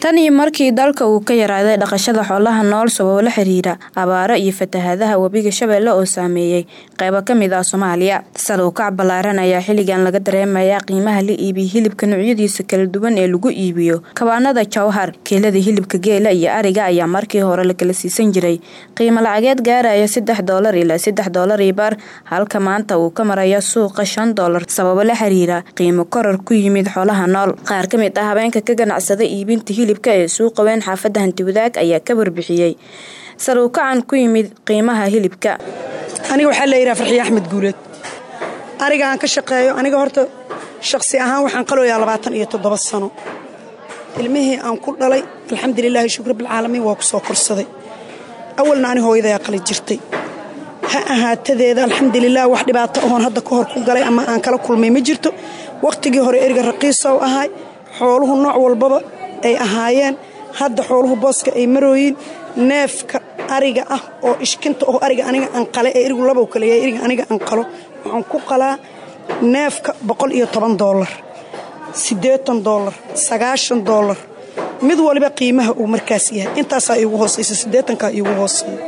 tan iyo markii dalka uu ka yaraaday dhaqashada xoolaha nool sababo la xiriira abaaro iyo fatahaadaha webiga shabeelle oo saameeyey qaybo ka mid ah soomaaliya sal u kac ballaaran ayaa xilligan laga dareemayaa qiimaha la iibiya hilibka noocyadiisa kala duwan ee lagu iibiyo kabaanada jawhar keelada hilibka geela iyo ariga ayaa markii hore la kala siisan jiray qiimo lacageed gaaraya saddex doolar ilaa saddex doolar iyo bar halka maanta uu ka maraya suuqa shan doolar sababo la xiriira qiimo koror ku yimid xoolaha nool qaar ka mid ah habeenka ka ganacsada iibinta hilibka ee suuqa weyn xaafadda hantiwadaag ayaa ka warbixiyey sal uu kacan ku yimid qiimaha hilibka aniga waxaa layidhaha farxiye axmed guuleed ariga aan ka shaqeeyo aniga horta shaqsi ahaan waxaan qalooyaa labaatan iyo toddoba sano ilmihii aan ku dhalay alxamdulilaahi shukr bilcaalamiin waa ku soo korsaday awalna ani hooyadayaa qali jirtay ha ahaatadeeda alxamdulilah wax dhibaato oon hadda ka hor ku galay ama aan kala kulmay ma jirto wakhtigii hore eriga raqiisow ahay xooluhu nooc walbaba ay ahaayeen hadda xooluhu booska ay marooyiin neefka ariga ah oo ishkinta oo ariga aniga aan qale ee erigu labow kaleeya eriga aniga aan qalo waxaan ku qalaa neefka boqol iyo toban doolar siddeetan doolar sagaashan doolar mid waliba qiimaha uu markaas yahay intaasaa iigu hoosaysa siddeetankaa iigu hooseeya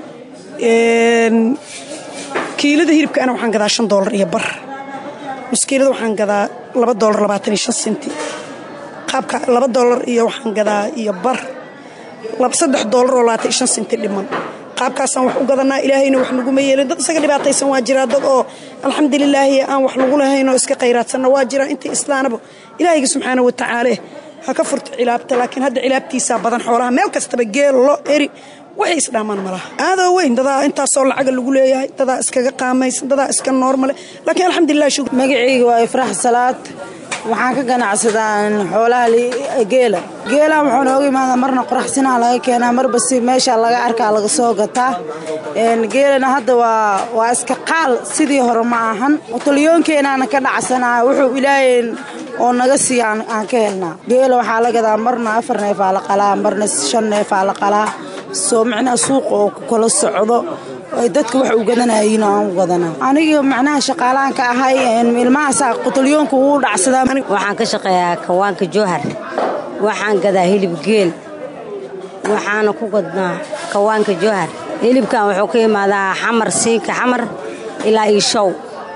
kiilada hilibkaana waxaan gadaa shan doolar iyo bar muskiilada waxaan gadaa laba doolar labaatan iyo shan senti qaabka laba doolar iyo waxaan gadaa iyo bar saddex doolar oo labaatan iyo shan senti dhiman qaabkaasaan wax u gadanaa ilaahayna wax naguma yeelin dad isaga dhibaataysan waa jiraa dad oo alxamdulilaahi aan wax lagu lahayn oo iska khayraadsanna waa jiraa intii islaanaba ilaahayga subxaana wa tacaala ha ka furto cilaabta laakiin hadda cilaabtiisaa badan xoolaha meel kastaba geel lo eri waxay isdhaamaan malaha aadoo weyn dadaa intaasoo lacaga lagu leeyahay dadaa iskaga qaamaysan dadaa iska noormale laakiin alxamdulilah shukr magacayga waa ifraax salaad waxaan ka ganacsadaa xoolaha geela geela wuxuu nooga imaadaa marna qoraxsinaa laga keenaa marba si meesha laga arkaa laga soo gataa geelana hadda waa waa iska qaal sidii hore ma ahan taliyoonkeenaana ka dhacsanaa wuxuu ilaahay oo naga siiya aan ka helnaa geela waxaa la gadaa marna afar neefaa la qalaa marna shan neefaa la qalaa soo macnaha suuqa oo ku kala socdo ay dadka wax u gadanayiin oo aan u gadanaa aniga macnaha shaqaalahan ka ahay ilmahaasaa qutalyoonka uu dhacsadaa waxaan ka shaqeeyaa kawaanka jowhar waxaan gadaa hilib geel waxaana ku gadnaa kawaanka jowhar hilibkan wuxuu ka imaadaa xamar siinka xamar ilaa iishow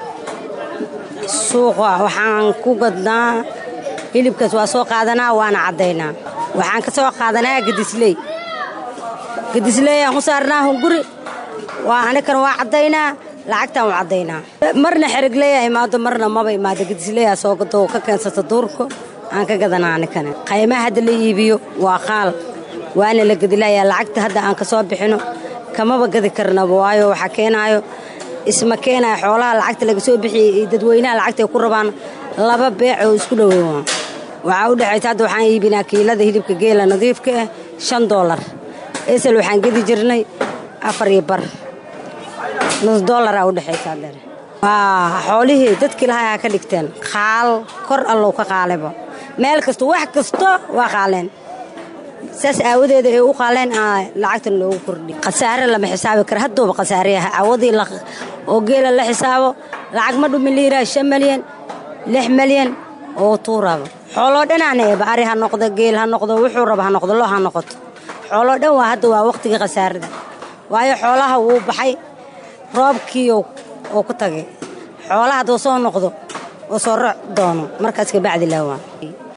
suuqa waxaan ku gadnaa hilibkaas waa soo qaadanaa waana caddaynaa waxaan ka soo qaadanaa gadisley gadisleyaan u saarnaa hunguri waa anikan waa caddaynaa lacagtaan u caddaynaa marna xerigleya imaado marna maba imaado gadisleyaa soo gado ka keensata duurka aan ka gadanaa anikana qaymaha hadda la iibiyo waa qaal waana la gadilayaa lacagta hadda aan ka soo bixino kamaba gadi karnaba waayo waxaa keenaayo isma keenaya xoolaha lacagta laga soo bixiyey iyo dadweynaha lacagta ay ku rabaan laba beec oo isku dhoweyn waa waxaa u dhexaysa hadda waxaan iibinaa kiilada hilibka geela nadiifka ah shan doolar esel waxaan gedi jirnay afar iyo bar nus dollaraa u dhexaysa adeer waa xoolihii dadkii lahaa ka dhigteen qaal kor allow ka qaaleba meel kasta wax kasta waa qaaleen saas aawadeeda ay u qaaleen lacagtan loogu kordhi khasaare lama xisaabi kara haddooba khasaareyaha aawadii oo geela la xisaabo lacag ma dhumin liiraa shan malyan lix malyan oo tuuraba xooloo dhanaana eeba ari ha noqdo geel ha noqdo wuxuu raba ha noqdo loo ha noqoto xooloo dhan waa hadda waa wakhtigii khasaarada waayo xoolaha wuu baxay roobkii oo ku tagay xoolaha hadduu soo noqdo oo soo roc doono markaas kabacdi laawaa